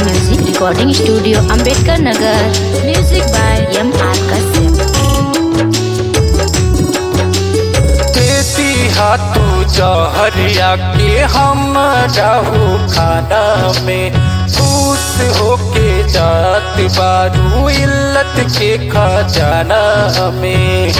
Music Recording Studio Ambedkar Nagar. Music by M. R. Kasim. देती हाथू जहरिया के हम रहू खाना में खुश होके जात बारू इल्लत के खजाना में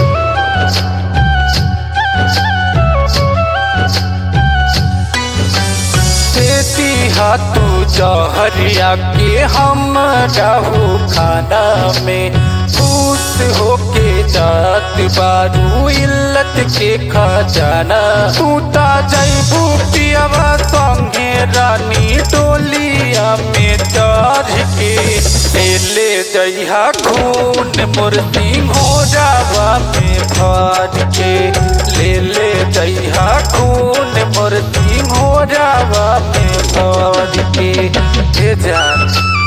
देती हाथू जहरिया के हम रहू खाना में खुश होके जात बारू इल्लत के खजाना तू ता जैबू पियवा संगे रानी टोलिया में चढ़ के ले ले जइहा खून मोर हो जावा में भर के ले ले जइहा खून मोर हो जावा में भर के हे जान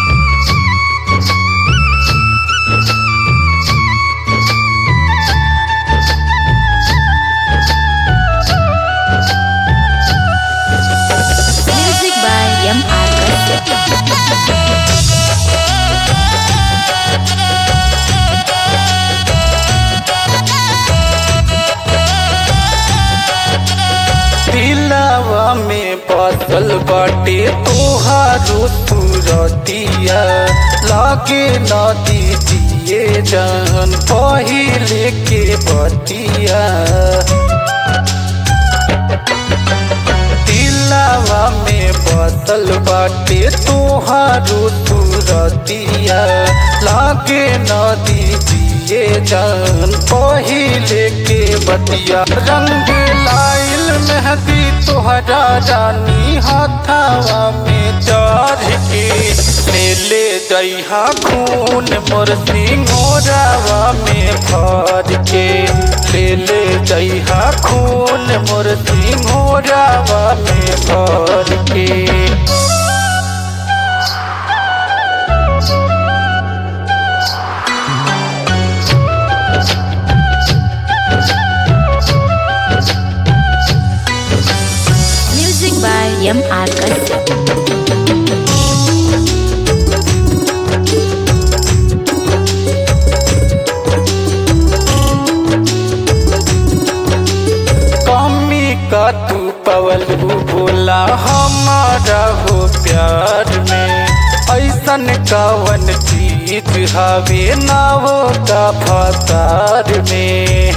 Music by M. R. Kasim. दिलावा में बसल बाटे तोहारो सूरतिया लागे न दीजिए जान पहिले के बतिया दिलावा में बसल बाटे तोहारो सूरतिया लागे न दीजिए जान पहिले के बतिया रंग लाइल मेहंदी तोहरा रानी हाथावा में चढ़ के ले ले जइहा खून मोर सिंगोरावा में भर के ले ले जइहा खून मोर सिंगोरावा में भर के Music by M. R. Kasim. कमी का तू पवल बोला हमारा हो प्यार में ऐसन कवन चीज हवे ना वो का फसार में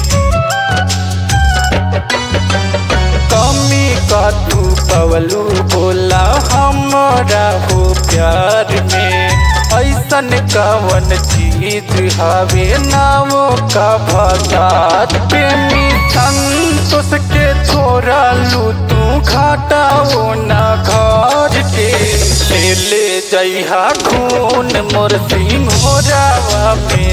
कमी का तू पवलू बोला हमारा हो प्यार में ऐसन कवन चीज हवे ना वो का भसात प्रेमी संतोष के छोड़ा लू तू घाटा वो ना घर के ले ले जइहा खून मोर सिंह हो जावा में